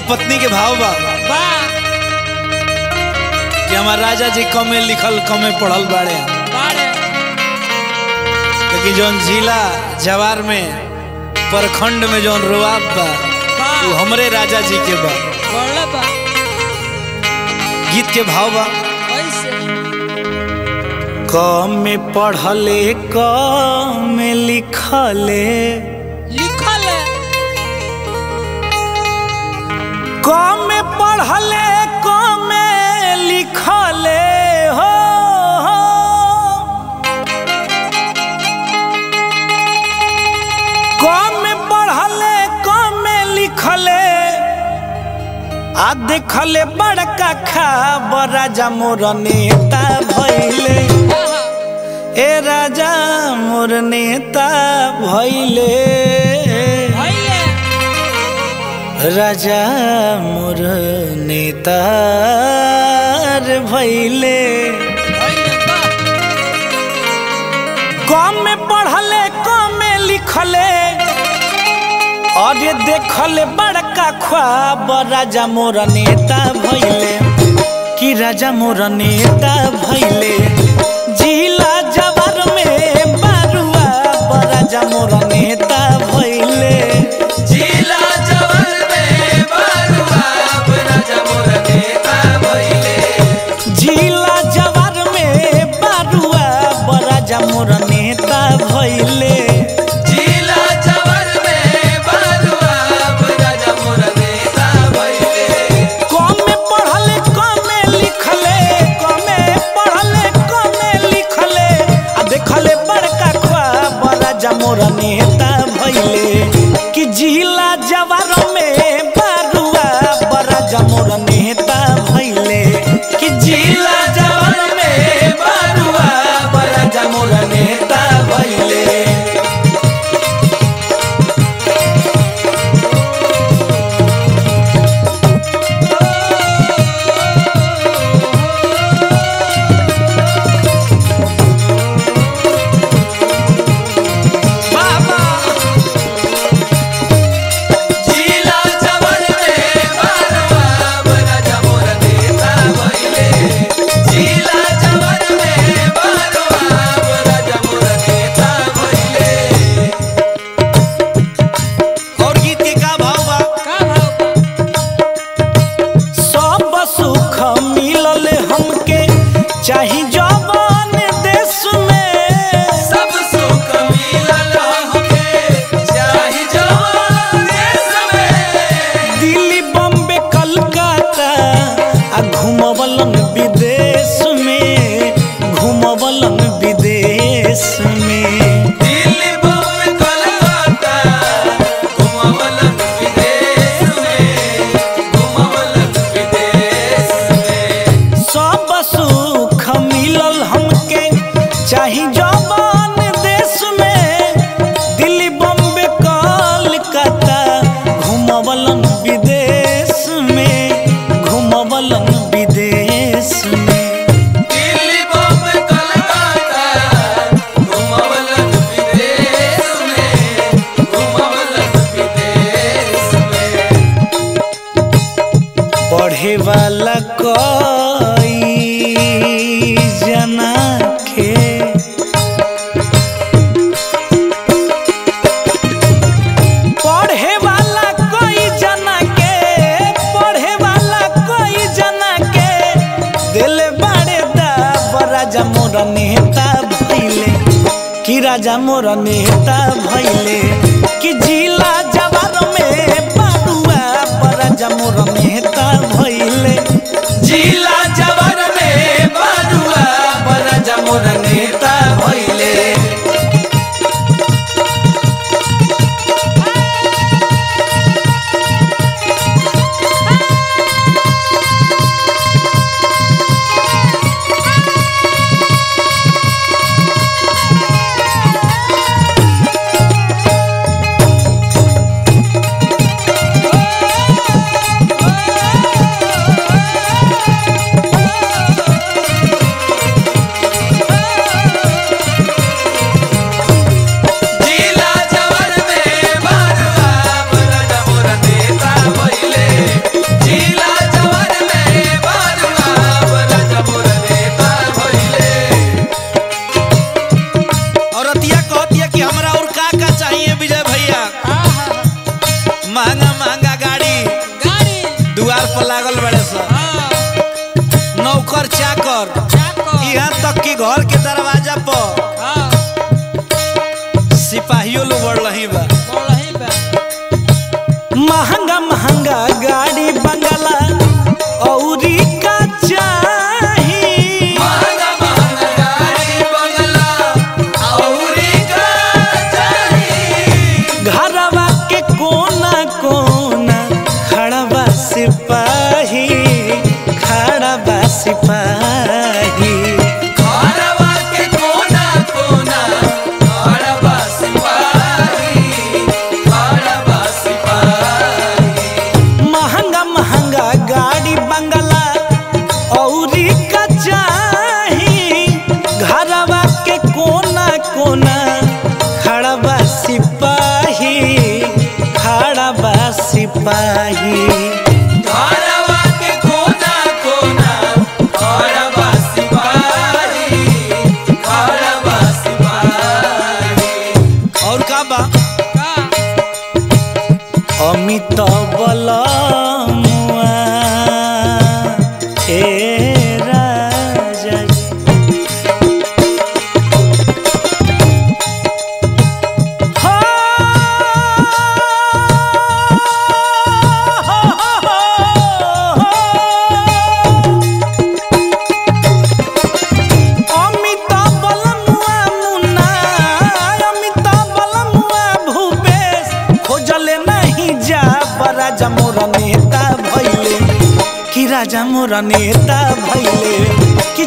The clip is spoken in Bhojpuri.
पत्नी के भाव बा बा कि हमार राजा जी कमे लिखल कमे पढ़ल बाड़े बाड़े लेकिन जौन जिला जवार में प्रखंड में जौन रुआब बा बा वो हमरे राजा जी के बा बड़े बा गीत के भाव बा ऐसे कमे पढ़ले कमे लिखले लिखल है कमे पढ़ले कमे लिखले हो हो। कमे पढ़ले कमे लिखले आ देखले बड़का खबर राजा मोर नेता भइले आहा, ए राजा मोर नेता भइले भइले राजा मोर नेता रे भइले भइले बा कम में पढ़ले कम में लिखले और ये देखले बड़का ख्वाब राजा मोर नेता भइले कि राजा मोर नेता भइले जिला जवार में बारुआ राजा मोर नेता भइले जिला जवान में बारुआ राजा मोर नेता भइले जिला जवार में बारुआ राजा मोर नेता भइले जिला जवान में बारुआ राजा मोर नेता भइले कम पढ़ले कम लिखले कम पढ़ले कम लिखले आ देखले बड़का ख्वाब राजा मोर नेता भइले कि जिला जवार में बारुआ राजा मोर नेता भइले कि जिला जवार में बारुआ राजा मोर नेता भइले बाबा जिला जवान में बारुआ राजा मोर नेता भइले जिला जवान में बारुआ राजा मोर नेता भइले और गीत के का भाव बा का भाव बा सब सुख मिलल हमके चाही जवान देश में सब सुख मिलल हमके चाही जवान देश में दिल्ली बम्बे कलकत्ता आ घुमवलन विदेश में घुमवलन विदेश में दिल्ली बम्बई कलकत्ता घुमवलन विदेश में घुमवलन विदेश में सब सुख मिलल हमके चाही जवान देश में दिल्ली बम्बे कलकत्ता घुमवलन विदेश में घुमवलन विदेश में दिल्ली बम्बई कलकत्ता घुमवलन विदेश में घुमवलन विदेश में पढ़े वाला कोई जना के पढ़े वाला कोई जना के पढ़े वाला कोई जना के दिल बड़े दा राजा मोर नेता भइले कि राजा मोर नेता भइले कि जिला जवार में बारुआ राजा मोर नेता भइले जिला जवान में बारुआ राजा मोर नेता भइले Oh पर लागल बड़े सर हाँ नौकर चाकर चाकर यहाँ तक कि घर के दरवाजा पर हाँ सिपाहियों लोग बढ़ रही बा बोलही बा महंगा महंगा गाड़ी बंगला औरी का चाही महंगा महंगा गाड़ी बंगला औरी का चाही घरवा के कोना कोना खड़बा सिपाही खड़बा सिपाही घरवा के कोना कोना घरवा सिपाही घरवा सिपाही महंगा महंगा गाड़ी बंगला औरी का चाही घरवा के कोना कोना खड़बा सिपाही खड़बा सिपाही घरवा के कोना कोना घरवा सिपाही घरवा सिपाही और का बा का अमित बलमुआ ए राजा हो, अमित बलमुआ मुन्ना अमित बलमुआ भूपेश खोजले नहीं जा राजा मोर नेता भैले कि राजा मोर नेता भैले